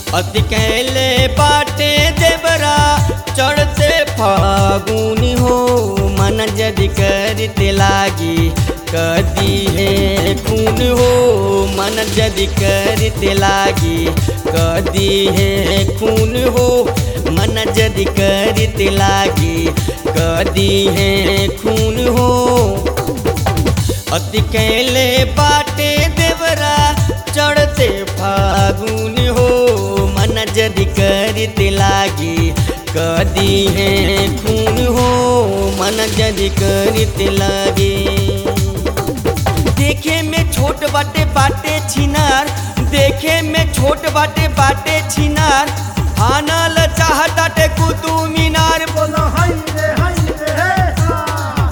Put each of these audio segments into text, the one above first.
अति कैले बाटे देवरा चढ़ते फागुन हो मन जदि करते लागी कदी है खून हो मन जदि करते लागी कदी है खून हो मन जदि करते लागी कदी है खून हो अति कैले बाटे देवरा चढ़ते फागुन हो मन जदि करते लागी कदी है खून हो मन जदि करते लागे देखे में छोट बाटे बाटे छिनार देखे में छोट बाटे बाटे छिनार आनल चाहताटे कुतु मीनार बोलो हाय रे हाय रे हे हा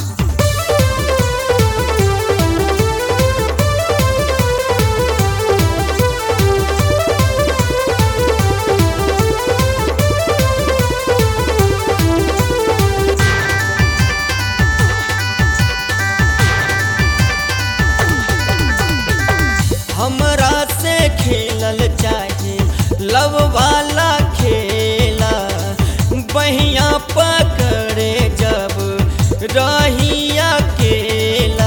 हमरा से खेलल चाहे लव वाला खेला बहिया पकड़े जब रही अकेला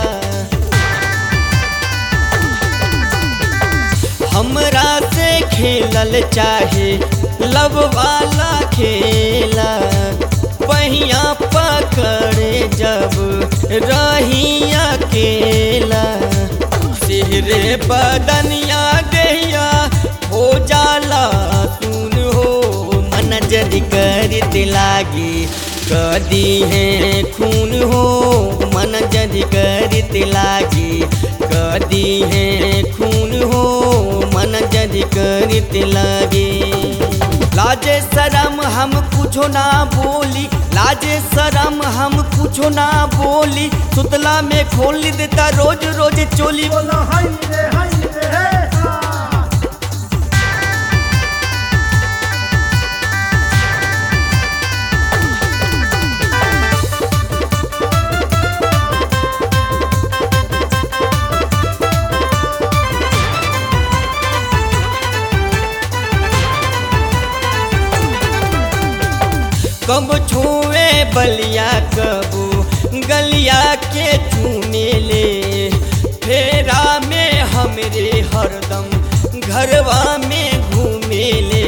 हमरा से खेलल चाहे लव वाला खेला बहिया पकड़े जब रही अकेला सिहरे बदनिया देहिया हो जाला सुन हो मन जदि करते लागी कदी है खून हो मन जदि करते लागी कदी है खून हो मन जदि करते लागे लाजे शरम हम कुछो ना बोली लाजे शरम हम कुछो ना बोली सुतला में खोल देता रोज रोज चोली बोलो हाय रे हाय रे हे हा कब छुए बलिया कबू गलिया के चूमे ले फेरा में हमरे हरदम घरवा में घूमे ले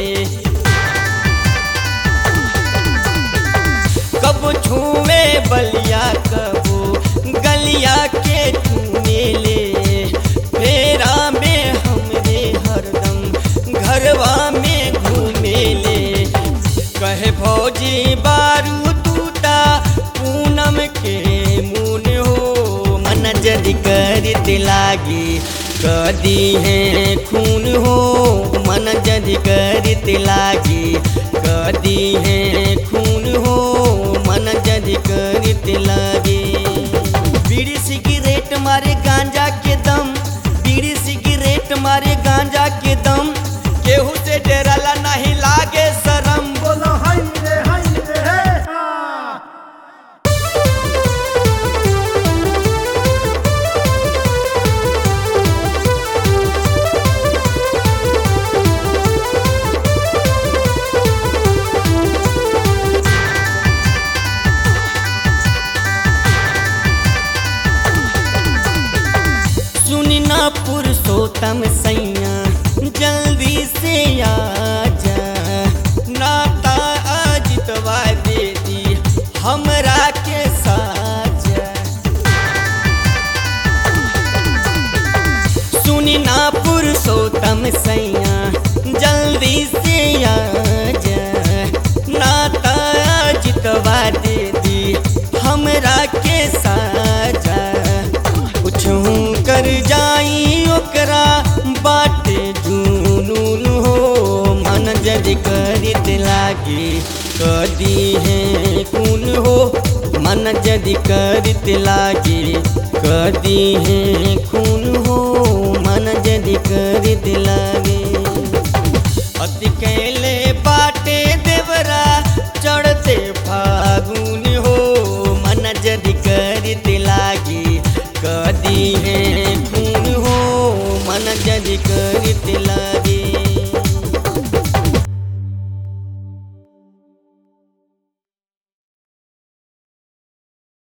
कब छुए बलिया कबू गलिया के चूमे ले फेरा में हमरे हरदम घरवा में घूमे ले कहे भौजी बारू टूटा पूनम के मुन हो मन जदि करते लागी कदी है खून हो मन जदि करते लागी कदी है खून हो मन जदि करते लागे बीड़ी सिगरेट मारे गांजा के दम बीड़ी सिगरेट मारे गांजा के दम केहू से डराला नहीं लागे शरम बोलो हाय रे हाय रे हे हा सुनी ना पुरुषोत्तम सैया जल्दी से आ जा नाता अजितवा दे दी हमरा के साजा सुनी ना पुरुषोत्तम सैया जल्दी से आ जा नाता जितवा दे दी हमरा के साजा कुछ कर जाई ओकरा बाटे जुनून हो मन जदि करित लागी कदी है कून हो मन जदि करित लागी कदी है खून हो मन जदि करित लागे अति कैले बाटे देवरा चढ़ते फागुन हो मन जदि करते लागी कदी है खून हो मन जदि करते लागी